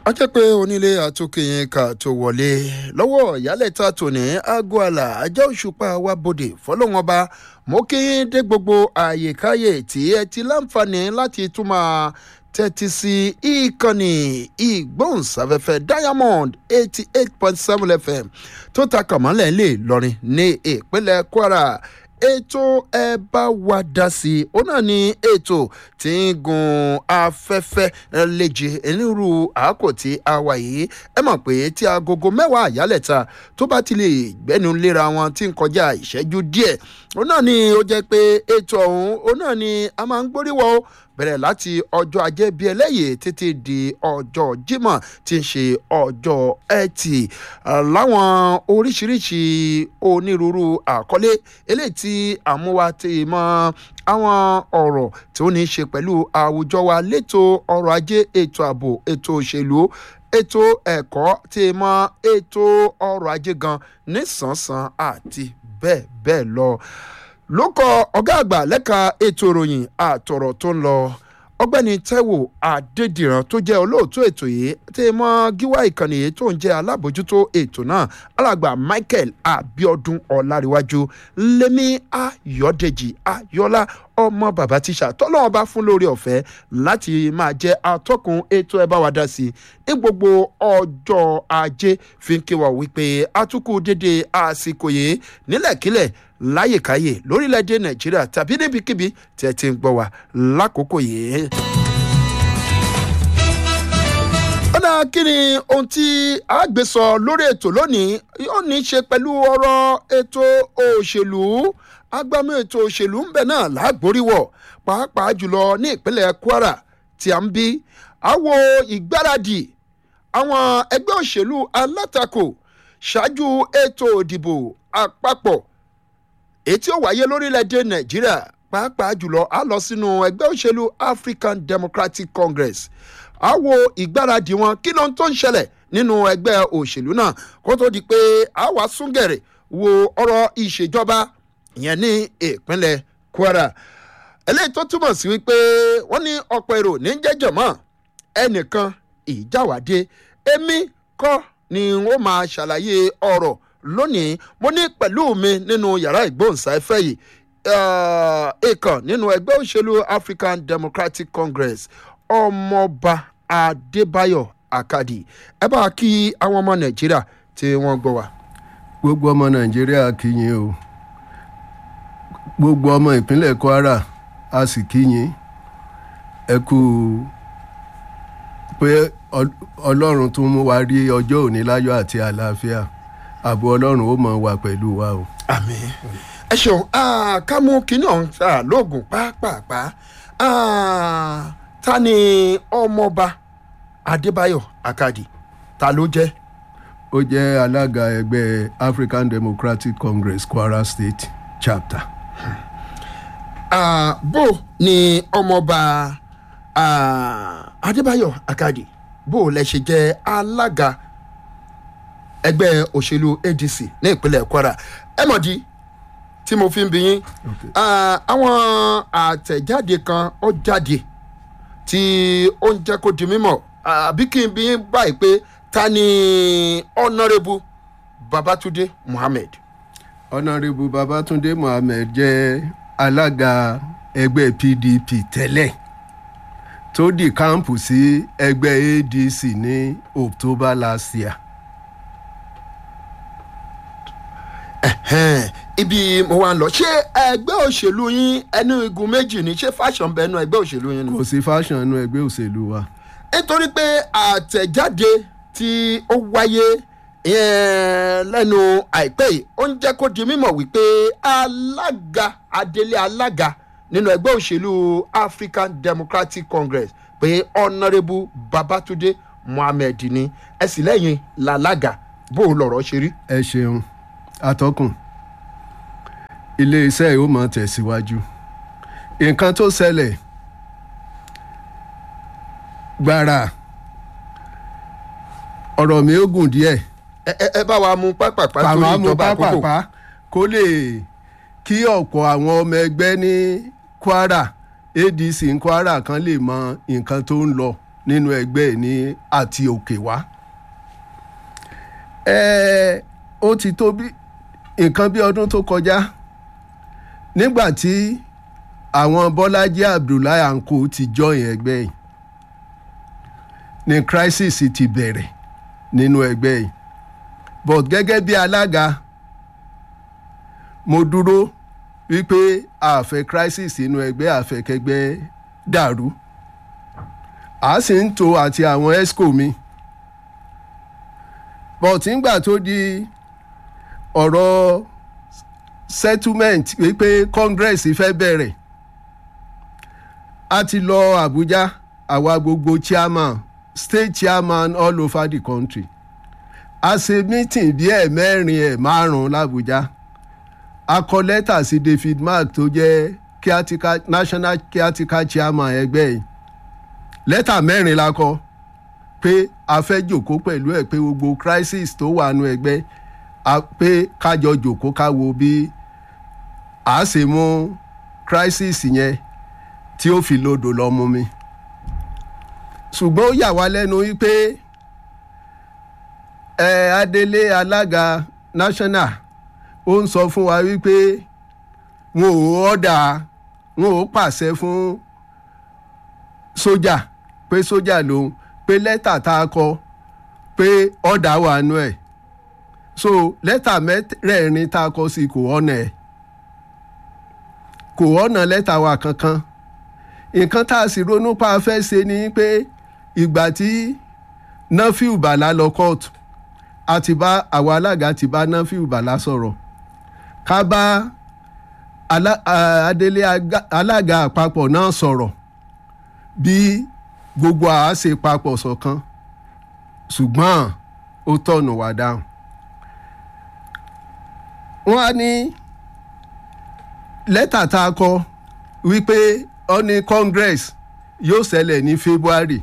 a jẹ́ pé onílé àtúnkìyìn ká tó wọlé lọ́wọ́ ìyálẹ̀ta tòní aago àlà ajá òṣùpá wa bòde fọlọ́wọ́n ba mo kí yín dé gbogbo àyèkáyè tí ẹ ti láǹfààní láti tún máa tẹ́tí sí ìkànnì ìgbóhùnsáfẹ́fẹ́ diamond eighty eight point seven fm tó ta kàmọ́lẹ̀ lè lọrin ní ìpínlẹ̀ kwara ètò ẹ bá wa dá sí i ó náà ní ètò tí ń gun afẹ́fẹ́ léje onírú àákò tí a wà yìí ẹ mọ̀ pé tí agogo mẹ́wàá àyálẹ̀ta tó bá ti lè gbẹ́nu léra wọn tí ń kọjá ìṣẹ́jú díẹ̀ ó náà ní ó jẹ́ pé ètò ọ̀hún ó náà ní a máa ń gbóríwọ̀ bẹ̀rẹ̀ láti ọjọ́ ajé bíi ẹlẹ́yìí títí di ọjọ́ jímọ̀ tí ń ṣe ọjọ́ ẹtì láwọn oríṣiríṣi onírúurú àkọlé eléyìí tí àmúwa ti mọ àwọn ọ̀rọ̀ tí ó ní í ṣe pẹ̀lú àwùjọ wa létò ọrọ̀ ajé ètò ààbò ètò òṣèlú ètò ẹ̀kọ́ tí mọ ètò ọrọ̀ ajé gan nísànsán àti bẹ́ẹ̀ bẹ́ẹ̀ lọ lókọ ọgá àgbà lẹ́ka ètò ìròyìn àtọ̀rọ̀ tó ń lọ ọgbẹ́ni taiwo adédìran tó jẹ́ olóòtú ètò yìí tí mọ gíwá ìkànnì yìí tó ń jẹ́ alábòjútó ètò náà alàgbà michael abiodun ọláríwájú lèmi ayọ̀dèjì ayọ̀lá ọmọ bàbá tíṣà tọ́lọ́wọ́n bá fún lórí ọ̀fẹ́ láti máa jẹ́ atọ́kùn ètò ẹ̀ bá wa dá sí i ní gbogbo ọjọ́ ajé fi ń kí wa wípé atukù dédé àsìkò yìí nílẹ̀kílẹ̀ láyèkáyè lórílẹ̀‐èdè nàìjíríà tàbí níbikíbi tí ẹ ti ń gbọ́ wa lákòókò yìí. ọ̀nà kí ni ohun tí a gbé sọ lórí ètò lónìí yóò ní í ṣe pẹ̀lú ọ̀rọ̀ ètò òṣèlú agbámú ètò òṣèlú ń bẹ náà lágbóríwọ̀ pàápàá jùlọ ní ìpínlẹ̀ kwara tí a ń bí àwo ìgbáradì àwọn ẹgbẹ́ òṣèlú alátakò ṣáájú ètò òdìbò àpapọ̀ èyí tí ó wáyé lórílẹ̀‐èdè nàìjíríà pàápàá jùlọ a lọ sínú ẹgbẹ́ òṣèlú african democratic congress a wo ìgbáradì wọn kí ló ń tó ń ṣẹlẹ̀ nínú ẹgbẹ́ òṣèlú náà kó tó di pé a wá súngẹ̀rẹ̀ wo ọ̀rọ̀ ìṣèjọba ìyẹn ní ìpínlẹ̀ kwara eléyìí tó túmọ̀ sí wípé wọ́n ní ọ̀pọ̀ èrò ní jẹ́jọ̀ mọ́ ẹnìkan ìjáwádé èmi kọ́ ni wọ́n máa ṣàlàyé ọ̀rọ̀ lónìí mo ní pẹ̀lú mi nínú yàrá ìgbóhùnsáfẹ́ yìí ìkàn nínú ẹgbẹ́ òṣèlú african democratic congress ọmọọba adébáyọ̀ akadi ẹ bá kí àwọn ọmọ nàìjíríà tí wọ́n gbọ́ wa. gbogbo ọmọ nàìjíríà kìyìn o gbogbo ọmọ ìpínlẹ̀ kwara a sì kìyìn ẹ kú pé ọlọ́run tún mú wa rí ọjọ́ òní láyọ̀ àti àlàáfíà ààbò ọlọ́run ó mọ̀ wà pẹ̀lú wa o. àmì ẹ ṣeun ká mú kinní ọ̀hún lóògùn pápápá ta ni ọmọọba adébáyọ̀ akadi ta ló jẹ́. ó jẹ́ alága ẹgbẹ́ african democratic congress kwara state chapter. Uh, bó ni ọmọọba adébáyọ̀ akadi bó lẹ ṣe jẹ́ alága ẹgbẹ́ òṣèlú adc ní ìpínlẹ̀ kwara ẹ mọ̀ di tí mo fi ń bi yín àwọn àtẹ̀jáde kan ó jáde tí ó ń jẹ́ kó di mímọ̀ àbí kí n bi yín báyìí pé ta ni ọ̀nàrẹ́bù babatunde muhammed. ọ̀nàrẹ́bù babatunde muhammed jẹ́ alága ẹgbẹ́ pdp tẹ́lẹ̀ tó di kámpù sí ẹgbẹ́ adc ní october last year. ibi mo wá ń lọ ṣé ẹgbẹ́ òṣèlú yín ẹnu igun méjì ni ṣé fashion bẹ ẹnu ẹgbẹ́ òṣèlú yín ni. kò sí fashion ẹnu ẹgbẹ́ òṣèlú wa. nítorí pé àtẹ̀jáde tí ó wáyé lẹ́nu àìpẹ́ yìí ó ń jẹ́ kó di mímọ̀ wípé alága adelé alága nínú ẹgbẹ́ òṣèlú african democratic congress pé ọ̀nàrẹ́bù babatunde muhammed ni ẹ sì lẹ́yìn làlága bó o lọ̀rọ̀ ṣe rí. ẹ ṣeun atọ́kùn iléeṣẹ́ yìí ó mọ̀ tẹ̀síwájú nǹkan tó ṣẹlẹ̀ gbàrà ọ̀rọ̀ mi ó gùn díẹ̀ ẹ bá wa mú pápápá torí ìjọba àkókò kó lè kí ọ̀pọ̀ àwọn ọmọ ẹgbẹ́ ní kwara adc ní kwara kan lè mọ nǹkan tó ń lọ nínú ẹgbẹ́ ẹ̀ ní àti òkè wá. ẹ ó ti tó bí nǹkan bí ọdún tó kọjá nígbà tí àwọn bọ́lájí abdullahi anko ti join ẹgbẹ́ yìí ni crisis ti bẹ̀rẹ̀ nínú ẹgbẹ́ yìí but gẹ́gẹ́ bí alága mo dúró wípé a fẹ́ crisis nínú ẹgbẹ́ àfẹ́kẹ́gbẹ́ dàrú a sì ń tò àti àwọn esco mi but nígbà tó di ọ̀rọ̀ settlement wípé congress fẹ́ bẹ̀rẹ̀ a ti lọ Àbújá àwa gbogbo chairman state chairman all over the country a ṣe meeting bí ẹ̀ mẹ́rin ẹ̀ márùn-ún l'Àbújá a kọ lẹ́tà sí David Mark tó jẹ́ caretaker national caretaker chairman ẹgbẹ́ yìí lẹ́tà mẹ́rin la kọ pé a fẹ́ jòkó pẹ̀lú ẹ̀ pé gbogbo crisis tó wà nù ẹgbẹ́ pé kájọ jòkó ká wo bí a ṣe mú crisis yẹn tí ó fi lodò lọ mú mi ṣùgbọ́n ó yà wá lẹ́nu wípé ẹ Adélé alága national ó ń sọ fún wa wípé wọn ò ọ́dà wọn ò pàṣẹ fún sójà pé sójà lòun pé lẹ́tà tá a kọ pé ọ̀dà wà nù ẹ̀ so lẹ́tà mẹ́rẹ̀ẹ̀rin tá a kọ sí kò ọ̀nà ẹ̀ kò ọ̀nà lẹ́tà wa kankan nǹkan tá a sì ronú pa fẹ́ ṣe ni pé ìgbà tí Nafiu Bala lọ kóòtù a ti bá àwọn alága ti bá Nafiu Bala sọ̀rọ̀ ká bá Adélé alága àpapọ̀ náà sọ̀rọ̀ bí gbogbo àá ṣe papọ̀ ṣọ̀kan ṣùgbọ́n ó tọ̀nù wá dáhùn. wọ́n á ní lẹ́tà tá a kọ wípé ó ní congress yóò ṣẹlẹ̀ ní february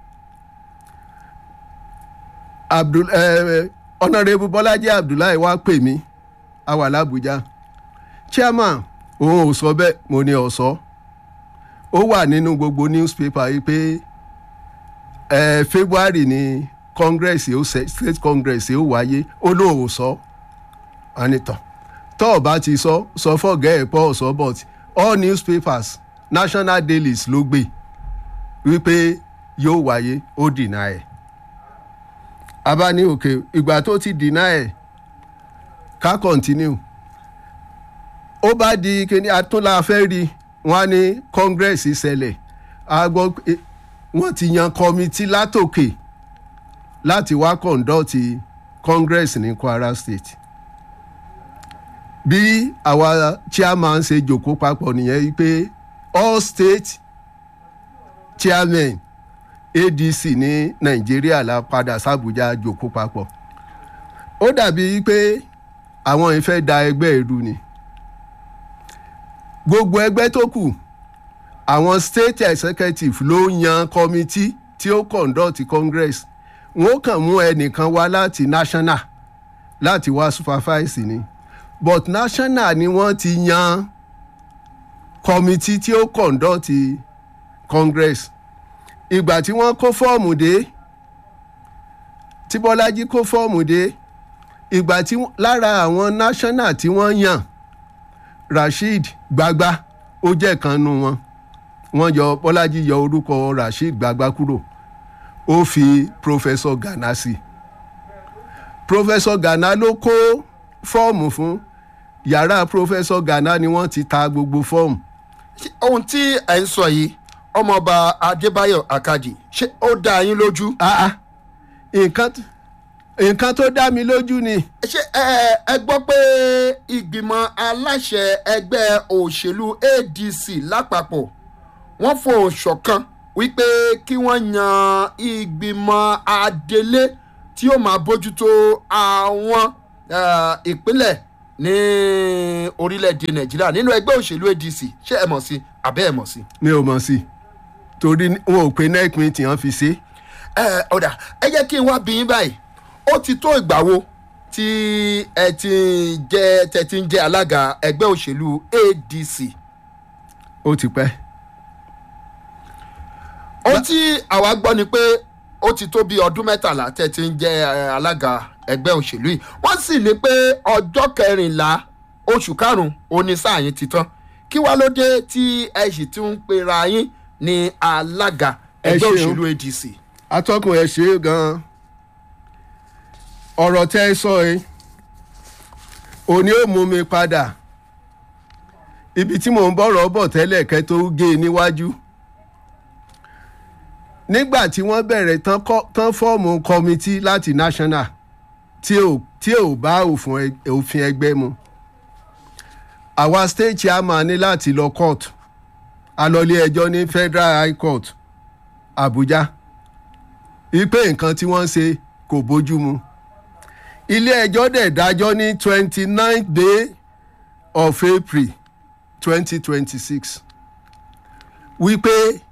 abdul eh, honourable bọ́lájí abdullahi wá pè mí a wà lábújá chairman òun ò sọ bẹ́ẹ̀ mo ní ó sọ ó wà nínú gbogbo newspaper yìí pé eh, february ni congress yóò state congress yóò wáyé ó lóun ò sọ anitọ tó o bá ti sọ sọ fọgẹ ẹ pọ sọ but all newspapers national dailies ló gbé wípé yóò wáyé ó dìnnà ẹ abá ní òkè ìgbà tó ti dìnnà ẹ ká continue ó bá di kíní atúnlá fẹ́ rí wọn á ní congress ṣẹlẹ̀ a gbọ́ pé wọ́n ti yan kọ́mítì látòkè láti wá conduct congress ní kwara state bí àwa chairman ṣe jòkó papọ̀ nìyẹn pé all state chairmen adc ní nàìjíríà la padà sàbújá jòkó papọ̀ ó dàbí pé àwọn ìfẹ́ da ẹgbẹ́ ìlú ni gbogbo ẹgbẹ́ tó kù àwọn state executive ló yan committee tí ó conduct congress wọn ó kàn mú ẹnìkan wá láti national láti wá supervise ni but national ni wọ́n ti yan committee tí ó conduct congress ìgbà tí wọ́n kó fọ́ọ̀mù dé tí bọ́lájí kó fọ́ọ̀mù dé ìgbà tí lára àwọn national tí wọ́n yàn rasheed gbagba ó jẹ́ kan nu wọn wọ́n yọ bọ́lájí yọ orúkọ rasheed gbagba kúrò ó fi professor gana sí professor gana ló kó fọ́ọ̀mù fún yàrá professor gana ni wọ́n ti ta gbogbo fọ́ọ̀mù. ohun tí ẹ ń sọ yìí ọmọọba adébáyọ̀ akadì ṣé ó dá yín lójú. nǹkan nǹkan tó dá mi lójú ni. ṣé ẹ ẹ gbọ́ pé ìgbìmọ̀ aláṣẹ ẹgbẹ́ òṣèlú adc lápapọ̀ wọ́n fòun ṣọ̀kan wípé kí wọ́n yan ìgbìmọ̀ adelé tí ó máa bójútó àwọn ìpínlẹ̀ ní orílẹ̀-èdè nàìjíríà nínú ẹgbẹ́ òṣèlú adc ṣé ẹ mọ̀ sí àbẹ́ ẹ mọ̀ sí. mi ò mọ̀ sí torí wọn ò pe nec meeting wọn fi ṣe. ẹ ọ̀dà ẹ jẹ́ kí n wá bí yín báyìí ó ti tó ìgbà wo tí ẹ ti jẹ́ tẹ ti ń jẹ́ alága ẹgbẹ́ òṣèlú adc. ó ti pẹ́. ohun tí àwa gbọ́ ni pé ó ti tó bí ọdún mẹ́tàlá tẹ́ ti ń jẹ́ eh, alága ẹgbẹ́ òṣèlú yìí wọ́n sì ní pé ọjọ́ kẹrìnlá oṣù karùn-ún òní sáà yín ti tán kí wá ló dé tí ẹ sì tún ń pera yín ní alága Ẹ ẹgbẹ́ ṣeun. òṣèlú adc. atọ́kùn ẹ̀ ṣe é gan-an ọ̀rọ̀ tẹ́ ẹ sọ ẹ òní ò mú mi padà ibi tí mò ń bọ̀rọ̀ bọ̀ tẹ́lẹ̀ kẹ́ tó gé e níwájú nígbà tí wọ́n bẹ̀rẹ̀ tán kọ́- tán fọ́ọ̀mù kọ́mítì láti national tí ò tí ò bá òfin ẹ- òfin ẹgbẹ́ mu àwa state chairman ní láti lọ court a lọ ilé ẹjọ́ ní federal high court abuja ipe nǹkan tí wọ́n ṣe kò bójú mu ilé ẹjọ́ dẹ̀ dájọ́ ní twenty nine day of april twenty twenty six wípé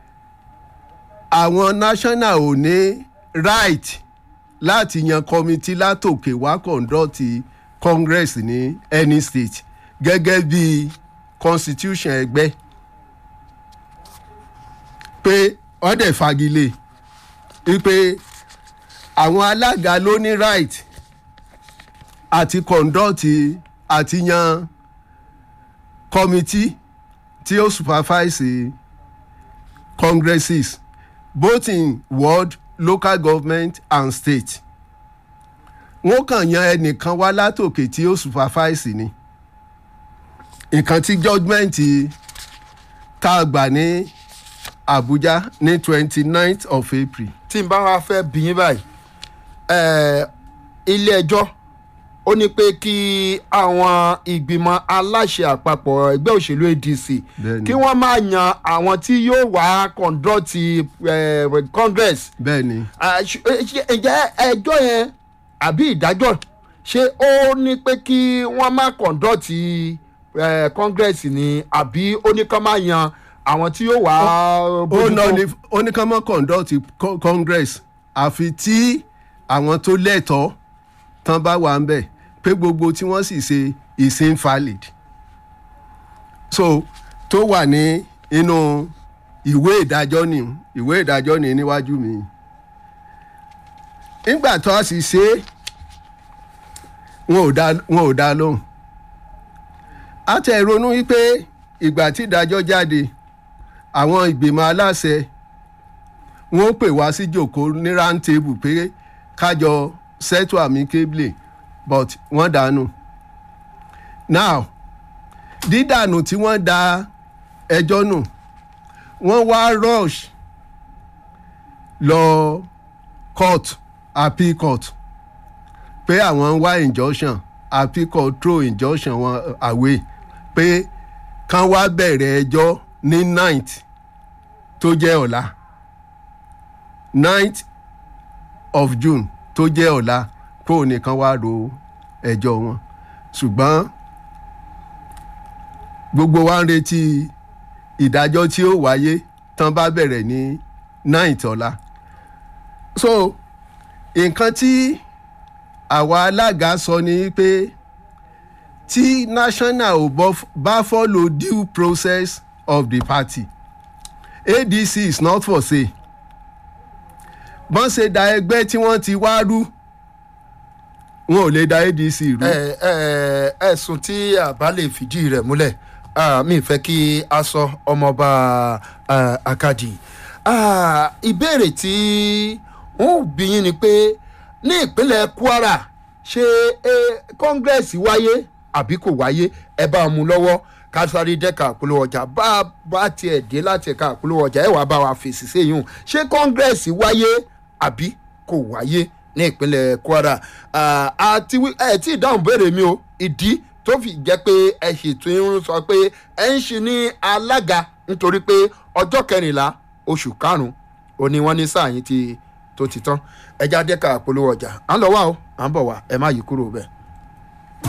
àwọn national ò ní right láti yan committee látòkè wá conduct congress ní any state gẹ́gẹ́ bí constitution ẹgbẹ́ pé wọ́n dẹ̀ fagilé wípé àwọn alága ló ní right àti conduct àti yan committee tí ó supervise congresses both in world local government and state wọ́n kàn yan ẹnìkan wá látòkè tí ó supervise ni nǹkan tí judgement tá a gbà ní abuja ní twenty ninth of april tí n bá wa fẹ́ bí yín báyìí eh, ilé ẹjọ́ ó ní pé kí àwọn ìgbìmọ̀ aláṣẹ àpapọ̀ ẹgbẹ́ òṣèlú adc Bẹ́ẹ̀ni. kí wọ́n máa yan àwọn tí yóò wá conduct eh, congress bẹ́ẹ̀ ni Ah, ṣ- eh, ṣe- ǹjẹ́ ẹjọ́ yẹn àbí ìdájọ́ ṣé ó ní pé kí wọ́n má conduct eh, congress ni àbí ó ní kán máa yan àwọn tí yóò wá ó bójútó? ná ní ó ní ká mọ́ conduct co- congress àfi tí àwọn tó lẹ́tọ̀ọ́ tán bá wà ń bẹ̀ pé gbogbo tí wọ́n sì ṣe is invalid so tó wà ní inú ìwé ìdájọ́ ni ìwé ìdájọ́ ni níwájú mi nígbà tó a sì ṣe é wọn ò dá wọn ò dá lóhùn a tẹ̀ ronú wípé ìgbà tí ìdájọ́ jáde àwọn ìgbìmọ̀ aláṣẹ wọn ó pè wá sí jòkó ní round table pé kájọ settle amicably but wọ́n dànù now dídànù tí wọ́n da ẹjọ́ nù wọ́n wá rush lọ court appeal court pé àwọn ń wá injunction appeal court throw injunction wọn away pé kán wá bẹ̀rẹ̀ ẹjọ́ ní ninth tó jẹ́ ọ̀la ninth of june tó jẹ́ ọ̀la kó nìkan wá ro ẹjọ́ wọn ṣùgbọ́n gbogbo wa ń retí ìdájọ́ tí ó wáyé tán bá bẹ̀rẹ̀ ní ninth ọ̀la so nǹkan tí àwa alága sọ ni pé tí national ò bọ́- bá follow due process of the party adc is not for sale bọ́n ṣe da ẹgbẹ́ tí wọ́n ti wá rú wọn ò lè da adc rú. ẹ ẹ ẹsùn tí àbá lè fìdí rẹ̀ múlẹ̀ ah, mi fẹ́ kí a sọ ọmọọba ah, akadi Ah, ìbéèrè tí wọn ò bí yín ni pé ní ìpínlẹ̀ kwara ṣé eh, kọ́ngírẹ́sì wáyé àbí kò wáyé ẹ bá a mú lọ́wọ́ kásáré dẹ́ka àpolówó ọjà bá a bá tiẹ̀ dé láti ẹ̀ka àpolówó ọjà ẹ̀ wá bá wa fèsì séyún ṣé kọ́ngírẹ́sì wáyé àbí kò wáyé ní ìpínlẹ̀ kwara Ah, àti wí- ẹ tí ì dáhùn béèrè mi o ìdí tó fi jẹ́ pé ẹ ṣètò irun sọ pé ẹ ń ṣe ní alága nítorí pé ọjọ́ kẹrìnlá oṣù karùn-ún òní wọ́n ní sáà yín ti tó ti tán ẹja dẹ́ka àpolówó ọjà à ń lọ wá o à ń bọ̀ wá ẹ má yí kúrò bẹ́ẹ̀.